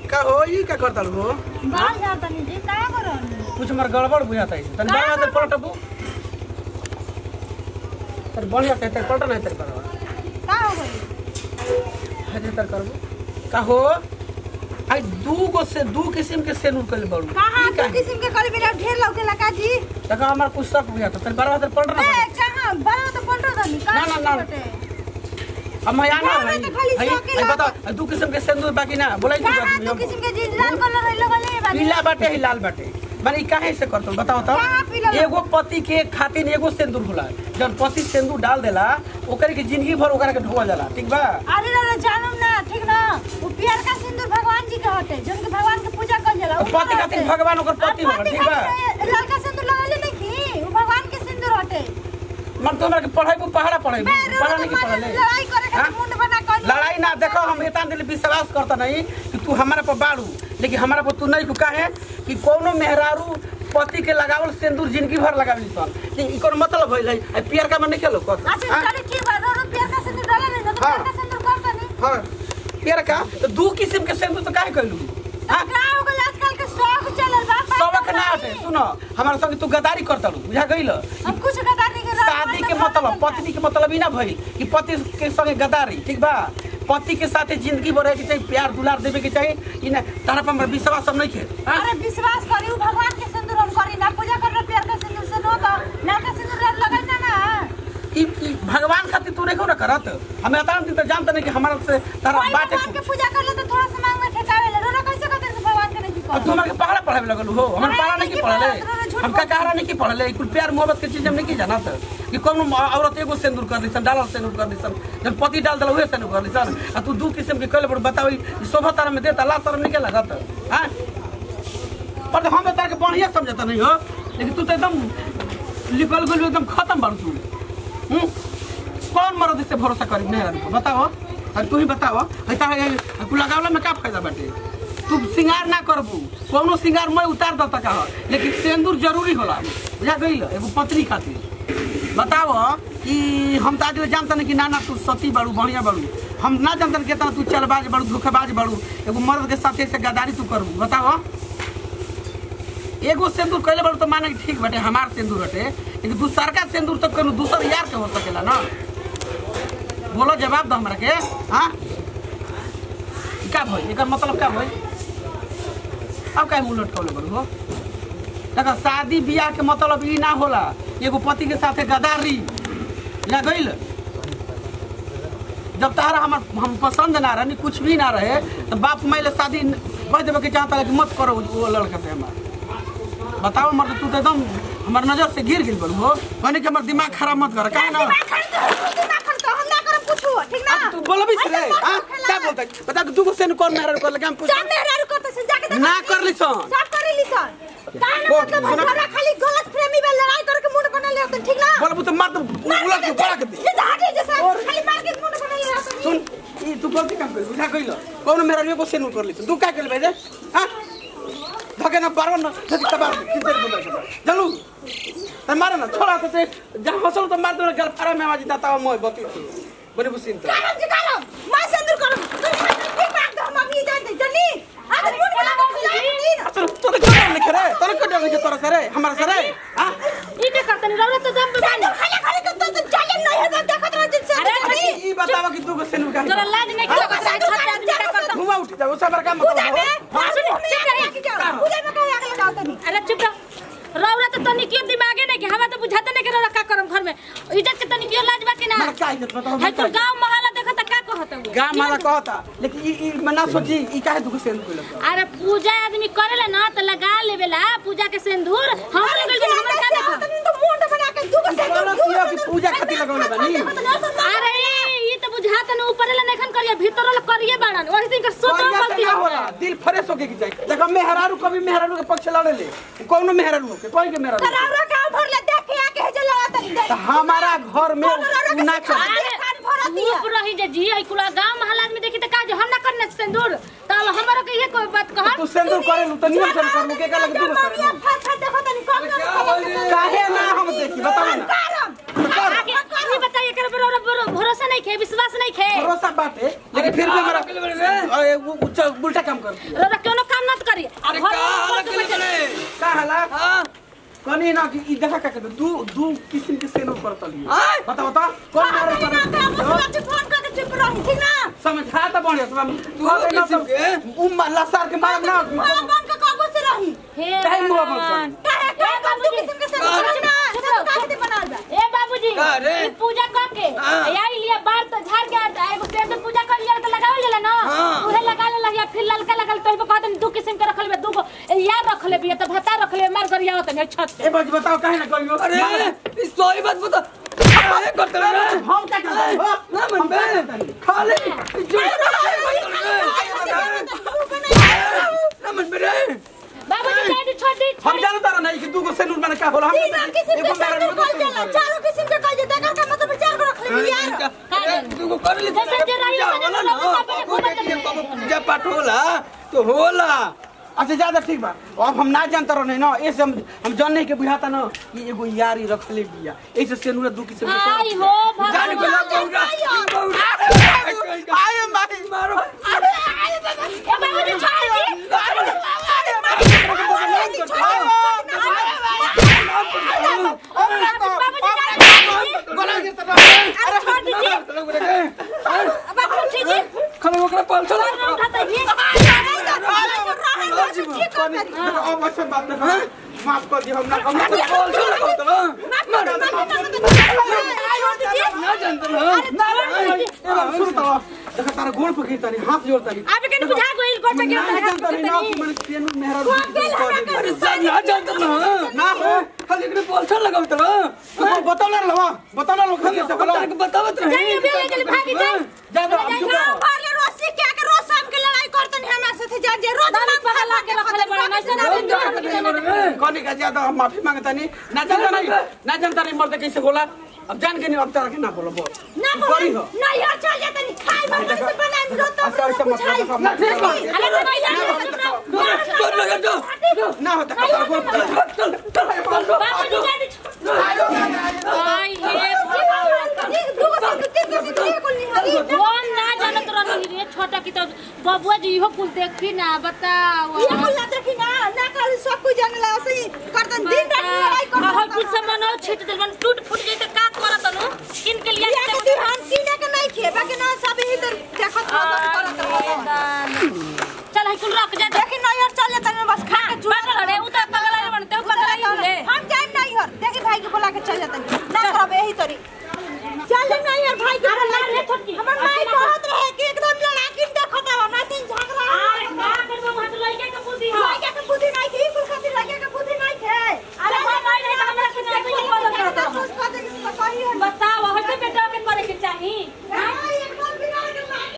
का हो ई का करता हो बाहर जाता नहीं जी का करन कुछ मर गड़बड़ बुझाता है तन बार बार पलटबू तर बढ़िया से तर पलट नहीं तर करवा का हो गई हजे तर करबू का हो आई दू गो से दू किस्म के सेनुर कइल बड़ू कहां ई दो काहे? किस्म के कल मेरा ढेर लौके लगा जी देखो हमार कुछ शक बुझाता तन बार बार पलट ना ए कहां बड़ा तो पलटो दनी का ना, ना, ना। बटे? अब मैं आना बार बार भाई तो खाली आई शौक के आई लगा। बता दू किस्म के सेनुर बाकी ना बोलाई कहां दो तू किस्म के जी लाल कलर है लगले बानी पीला बाटे ही लाल बाटे माने ई काहे से करतो बताओ तो कहाँ पीला बा? एगो पति के खातिर एगो सिंदूर होला जब पति सिंदूर डाल देला ओकर के जिंदगी भर ओकरा के ढोआ जाला ठीक बा अरे रे जानम ना ठीक ना वो प्यार का सिंदूर भगवान जी के हटे जन के भगवान के पूजा कर जाला और पति खातिर भगवान ओकर पति होला ठीक बा लाल का सिंदूर लगाले नहीं की वो भगवान के सिंदूर हटे मन तो हमरा के पढ़ाई पहाड़ा पढ़ाई बे, पढ़ा रोज नहीं की तो पढ़ले लड़ाई करे हाँ? खातिर मुंड बना कर लड़ाई ना देखो हम इतना दिल विश्वास करता नहीं कि तू हमारा पर बाड़ू लेकिन हमारा पर तू नहीं को काहे कि कोनो मेहरारू पति के लगावल सिंदूर जिंदगी भर लगावली सन लेकिन इकर मतलब भइल है आ पियर का मन नहीं खेलो कत अच्छा चलो ठीक बा रो रो प्यार का सिंदूर डाले नहीं तो हाँ। प्यार का सिंदूर करता नहीं हां पियर का तो दू किस्म के सिंदूर तो काहे कइलू हां का हो गल आजकल के शौक चलल बा सबक ना हटे सुनो हमारा संग तू गदारी करता रू बुझा गइल हम कुछ गदारी के रात शादी में के तो मतलब खाता पत्नी के मतलब ही ना भइल कि पति के संगे गदारी ठीक बा पति के साथे जिंदगी भर रहे के चाहिए प्यार दुलार देवे के चाहिए ई ना तारा पर हमरा विश्वास सब नहीं खे हाँ? अरे विश्वास करी उ भगवान के सिंदूर हम करी ना पूजा कर प्यार का सिंदूर से नो तो लाल का सिंदूर लगाई ना ना ई ई भगवान खातिर तू नहीं ना करत हमें अतान दिन तो जानते नहीं कि हमारा से तारा कोई बाटे भगवान के पूजा कर ले तो थोड़ा सा मांग में ठेकावे ले रोना कैसे कहते हैं भगवान के नहीं अब तू हमारे के पहाड़ा पढ़ावे लगल हो हमारे पढ़ाई पहाड़ा नहीं नहीं की की पढ़ा, पढ़ले तोरा झूठ हम का कहारा नहीं की पढ़ले कुल प्यार मोहब्बत के चीज हम नहीं की जानत कि कौन औरत एगो सिंदूर कर दिसन डालल सिंदूर कर दिसन जब पति डाल दल उहे सिंदूर कर दिसन आ तू दू किस्म के कइले बड़ बताओ ई शोभा तारा में देता ला शर्म नहीं के लगत हां पर तो हम तो तार के बढ़िया समझता नहीं हो लेकिन तू तो एकदम लिखल गुल एकदम खत्म बारू तू हम्म? कौन मर्द से भरोसा करी नहीं यार बताओ अरे तू ही बताओ ऐसा कुल लगावला में का फायदा बाटे तू सिंगार ना करबू कोनो सिंगार मैं उतार दता का लेकिन सिंदूर जरूरी होला बुझा गइल एगो पत्नी खातिर बताओ कि हम तो आज जानते नहीं कि ना ना तू सती बाड़ू बढ़िया बाड़ू हम ना जानते कि तू चलबाज बाड़ू धोखेबाज बाड़ू एगो मर्द के साथे से गद्दारी तू करबू बताओ एगो सिंदूर कैले बाड़ू तो माने कि ठीक बाटे हमार सिंदूर हटे लेकिन दूसर का सिंदूर तो कोनो दूसर यार के हो सकेला ना बोलो जवाब दो हमरा के हाँ ई का भइल एकर मतलब का भइल अब काहे मुंह लटकौले बड़ू हो देखा शादी बियाह के मतलब ई ना होला एगो पति के साथे गदारी या गइल जब तारा हमर हम पसंद ना रहे कुछ भी ना रहे तो बाप माइले शादी कह देवे के चाहता कि मत करो वो लड़का से हमार बताओ मर्द तू तो एकदम हमार नजर से गिर गिल बड़ू हो कहने कि हमार दिमाग खराब मत कर काहे ना दिमाग खर्च तो दिमाग खर्च तो हम ना करम कुछो ठीक ना अब तू बोलबी से रे ऐसे मत हां खेला। क्या बोलता है बता तू को सेन कौन मेहरा कर लगे हम पूछ जा मेहरारू करते से जाके देखो ना कि- कर ली सन। सब कर ली सन काहे ना वो, मतलब सुनो। हमरा खाली गलत प्रेमी में लड़ाई करके मुंड बना ले होते ठीक ना बोलबू तो मार दो उलट के पड़ा के दे ये झाड़ी जैसा और- खाली मार के मुंड बना ले होते सुन ई तू गलती काम कर बुझा गइल कौन मेहरा को सेन कर ली तू का कर ले हां धके ना पारो ना धके तबार किधर बोल चलू त मारे ना छोड़ा तो ते जहां हसल तो मार दो गल फारा में आवाज दाता मोय बती बने बुसिन तो करम जी करम मैं सिंदूर करम तुम ठीक बात दो हम अभी जानते जल्दी अरे मुंड बना के खिलाए तोर तोर को डर लिखे रे तोर को डर लिखे तोर सरे हमारा सरे हां ई के करतनी रौरा तो दम पे बानी खाली खाली तो तो चले नहीं है देखत रह जिनसे अरे ई बतावा कि तू को सेन का तोरा लाज नहीं हाँ, किया बता सिंदूर छोटे आदमी का करम, करता घुमा उठ जा उसा पर काम पूजा में करो हाँ सुन चुप रह की जाओ पूजा में कहीं आगे लगाओ तनी अरे चुप रह रौरा तो तनी क्यों दिमागे नहीं कि हवा तो बुझाते नहीं कि रौरा का करम घर में इज्जत के तनी क्यों लाज बाकी ना मार का इज्जत बताओ है तो गांव मोहल्ला देखो तो का कहत वो गाँव वाला कहता लेकिन ई ई मना सोची ई काहे दुख सेन कोइल अरे पूजा आदमी करेला ना तो लगा लेवेला पूजा के सिंदूर हम लोग के हमर का देखो तनी तो मुंड बना के दुगो से बोलो किया कि पूजा खातिर लगौले बानी अरे ई तो बुझात न ऊपर ले नखन करिए भीतर ले करिए बाड़न वही दिन के सोच बढ़िया से गलती ना हो होला दिल फ्रेश होके की चाहिए देखो मेहरारू कभी मेहरारू के पक्ष लड़े ले कौनो मेहरारू के कोई के मेहरारू तरावरा गांव भर ले देख के आके हे जला तनी दे तो हमारा घर में उ ना कर अरे खान भरा दिया चुप रही जे जी आई कुला गांव महल आदमी देखी त का जे हम ना करने सिंदूर त हमरो के ये कोई बात कह तू सिंदूर करे लू तो नियम से कर लू के का लगे तू करे लू। फट फट देखो तनी कम ना काहे ना हम देखी बताओ ना करम कर आगे ये बताइए कर भरोसा नहीं खे विश्वास नहीं खे भरोसा बाटे लेकिन फिर भी हमारा ये वो उच्च उल्टा काम कर दिया रौरा कोनो काम मत करी अरे घर का में हालत बैठ केले के तने का हला हां कनी ना कि ई देखा का कहते दू दू किस्म के सेनो करतली आय! बता बता कौन मारे ना का मुझे कर फोन करके चुप रही ठीक ना समझा त बढ़िया तुम दू किस्म के? उम लसार के मारब ना मुंह बंद के काबू से रही हे काहे मुंह बंद भगवान। काहे ए का बाबू बाबूजी, किस्म के से करी ना चुप सब रहो, काहे चुप दे बनाल बा ए बाबूजी का रे? ई पूजा कर के हाँ। आई लिया बार तो झाड़ के आ- एगो पेड़ पे पूजा कर लिया तो लगावल जाला ना हाँ। उहे लगा ले लहिया फिर ललका लगल तो कहत दू किस्म के रखल बे दू गो ए, यार रखले बिया तो भता रखले मार गरिया होत है छत पे ए बज बताओ काहे ना करियो अरे इस सोई बात बता अरे करते रे हम क्या करते हो ना मन बे खाली जो ना मन बे रे बाबूजी दे दी छोड़ दी हम जानता रहा नहीं कि दू गो सेनुर मैंने क्या बोला हम तीन और किस्म के से कल जाला चारों किस्म के कल जाला का मतलब चार को रख ले यार तू को कर ली जैसे जे रही है, होला लोग ना अपने घूमत रहे। पूजा पाठ होला तो होला अच्छा ज्यादा ठीक बा अब हम ना जानता रहे ना ऐसे हम हम जानने के बुझाता ना कि एगो यारी रखले बिया ऐसे सेनुर दू किस्म के आई हो जान को भगवान ना बौरा आए माई मारो ए बाबूजी छोड़ दी बोला के तो अरे छोड़ दीजिए बाबू दीजिए खले ओकरा पाल चला ना उठाता ये अब ऐसे बात ना माफ कर दियो हम ना हम ना पाल चला तो ना जानत ना सुन तो देखा तारा गोड़ पकड़ता नहीं हाथ जोड़ता नहीं आप के बुझा गोइल कोट मैं के ना जानता नहीं ना कि मैंने पेन मेहरा अरे सब ना जानत ना ना हो खाली एकरे पाल चला लगाव तो तो बताओ ना लवा बताओ ना लोग कैसे बोला तने बतावत रही जाइए भी ले भागी जाए जा दो अब चुप रहो भरले रोसी क्या के रोज शाम के लड़ाई करतन हमरा साथे जा जे रोज दाना पगला के रखले बड़ा नहीं कौन का ज्यादा हम माफी मांगता नहीं ना जानता नहीं ना जानता नहीं मर्द कैसे बोला अब जान के नहीं अब तरह के ना बोलो बोल ना बड़ी हो ना यार चल जाता नहीं खाई भर से बनाए भी रोज अच्छा ऐसा मत करो ना ठीक बा अरे तो नहीं जाने कर लगा जो ना होता का गोड़ पकड़ चल चल बाबू जी जाने आई हे कौन ना जानत रही रे छोटा की तो बबुआ जी इहो कुल देखी ना बताओ ये बोल ना देखी ना ना कल सब कुछ जानला सही करतन दिन रात लड़ाई करतन हर कुछ सामान छीट देल मन टूट फूट जाई त का करत नु किन के लिए ये के दिहान सीने के नहीं खेबा के ना सब ही तो देखत करत करत चल है कुल रख जा देखी ना यार चल जाता बस खा के चुरा पागल रे उ त पागल रे बनते पागल रे हम जाए नहीं हर देखी भाई के बोला के चल जाता ना करब यही तरी